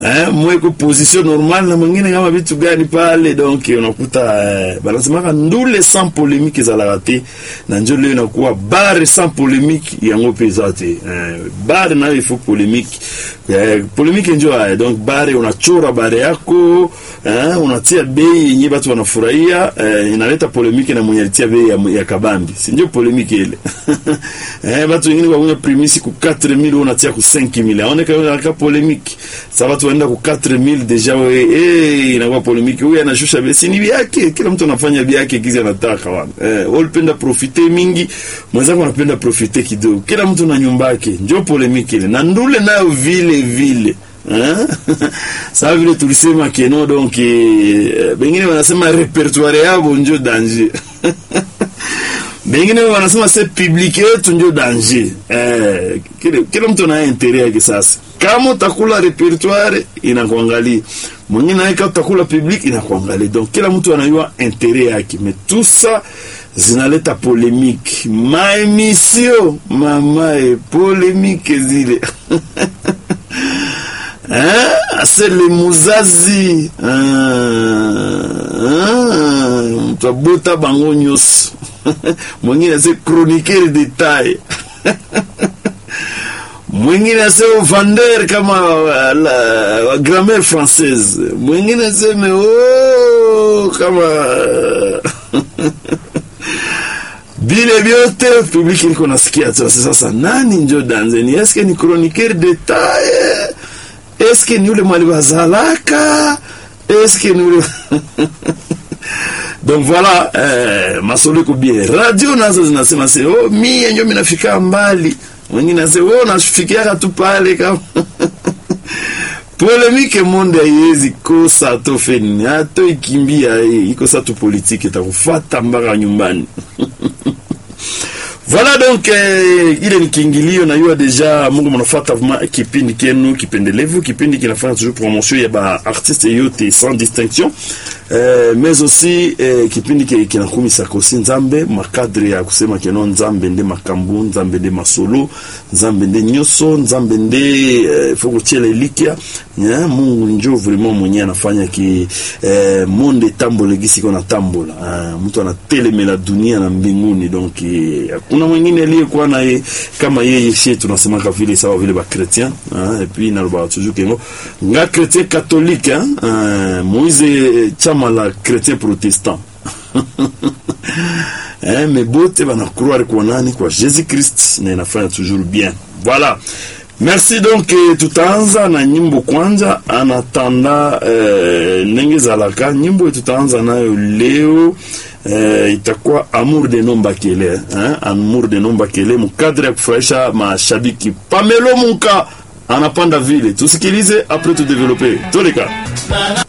eh, mweko position normal na mwingine kama vitu gani pale, donc unakuta eh, banasemaka ndule sans polemique ezalaka te, na njo leo inakuwa bare sans polemique yango mpe eza te eh, bare nayo ifo polemique eh, polemique njo haya donc bare unachora bare yako eh, unatia bei yenye batu wanafurahia eh, inaleta polemique na mwenye alitia bei ya, ya kabambi, si ndio polemique ile eh, batu wengine kwa primisi ku 4000 unatia ku 5000 aoneka inaleta polemique sa watu waenda ku 4000 deja we eh, inakuwa polemique. Huyu anashusha bei, si ni yake, kila mtu anafanya bei yake kizi anataka wana eh, wewe unapenda profite mingi, mwenzako anapenda profite kidogo, kila mtu na nyumba yake, ndio polemique ile na ndule nayo vile vile Sasa vile tulisema keno donc eh, bengine wanasema repertoire yabo njo danger bengine wanasema se public yetu njo danger eh, kila, kila mtu ana interet yake. Sasa kama utakula repertoire inakuangalia, mwingine naye kama utakula public inakuangalia, donc kila mtu anayua interet yake, mais tout ça zinaleta polemique maemission mama e polemique zile asele muzazi mtu abota bango nyonso mwingine ase chroniqueur detail mwingine ase vendeur kama la, la grammaire française mwingine aseme oh, kama vile vyote publiki liko nasikia tu. Sasa nani njo danzeni? Eske ni chroniqueur detail eske ni ule mwali bazalaka eske ni ule donc voilà eh, masolo iko bien radio nazo zinasema se oh, mie njo minafika mbali wengine nase oh, nafikiaka tu pale kama polemike monde haiwezi kosa to feni ato ikimbia ikosa tu politiki itakufata mpaka nyumbani Voilà donc eh, ile ni kiingilio na yua deja Mungu mnafuata vuma kipindi kenu kipendelevu, kipindi kinafanya toujours promotion ya ba artiste yote sans distinction eh, mais aussi eh, kipindi ke kinakumisa kosi nzambe makadre ya kusema keno nzambe nde makambu nzambe nde masolo nzambe nde nyoso nzambe nde eh, foko chele likia yeah, Mungu njo vraiment mwenye anafanya ki eh, monde tambole gisi kona tambola ah, mtu anatelemela dunia na mbinguni donc eh, kuna mwingine aliyekuwa naye kama yeye sie tunasemaka vile sawa vile ba chrétien ah, et puis naloba toujours kengo nga chrétien catholique ah, Moise chama la chrétien protestant eh, mais bote bana croire kwa nani kwa Jésus Christ na inafanya toujours bien voilà Merci donc eh, tutaanza na nyimbo kwanza anatanda eh, nenge zalaka nyimbo tutaanza nayo leo eh, itakuwa amour de nombakele eh, amour de nombakele mukadre ya kufurahisha mashabiki Pamelo Munka anapanda vile tusikilize apres tudevelope toleka